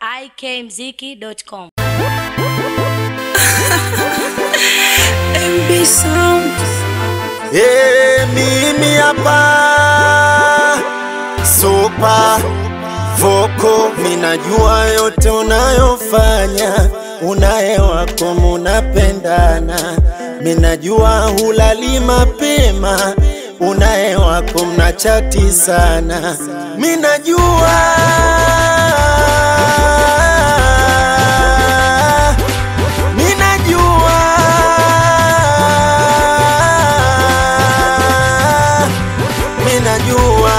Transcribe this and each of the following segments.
ikmziki.com. MB Sound. Hey, mimi hapa Super Voko, minajua yote unayofanya, unaye wako munapendana, minajua hulali mapema, unaye wako mnachati sana, minajua minajua minajua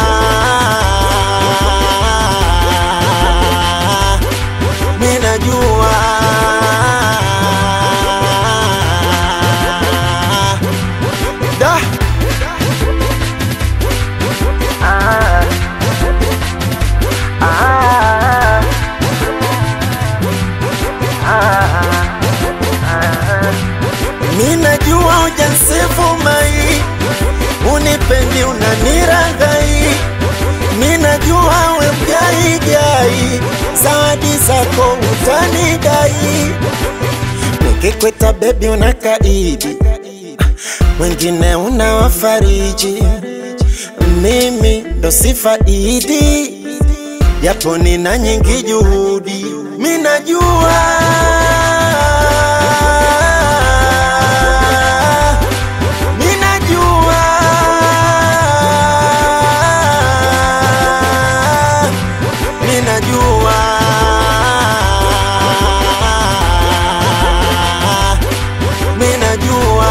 minajua da minajua ujansifu mai unipendi unaniragai minajua we mgaigai zawadi zako utanidai nikikweta bebi unakaidi wengine unawafariji mimi ndo sifaidi japo nina nyingi juhudi minajua minajua minajua minajua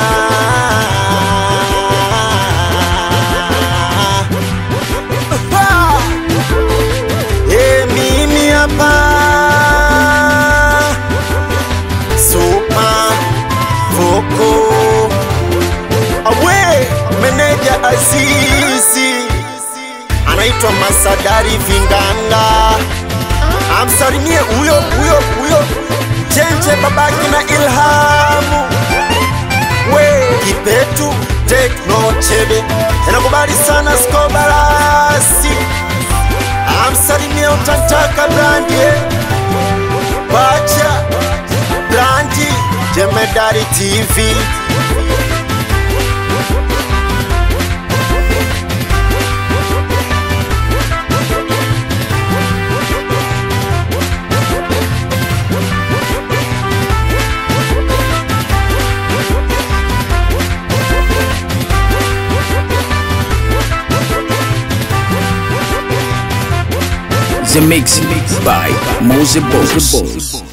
Eh, mimi hapa Super Voko awe meneja Azizi anaitwa Masadari Vinganga, amsalimie huyo huyo huyo Chenche babaki na Ilhamu we Kipetu Tekno Chebe inakubali sana Skobarasi, amsalimie utataka brandi Bacha brandi Jemedari TV The Mix by Mose Boss.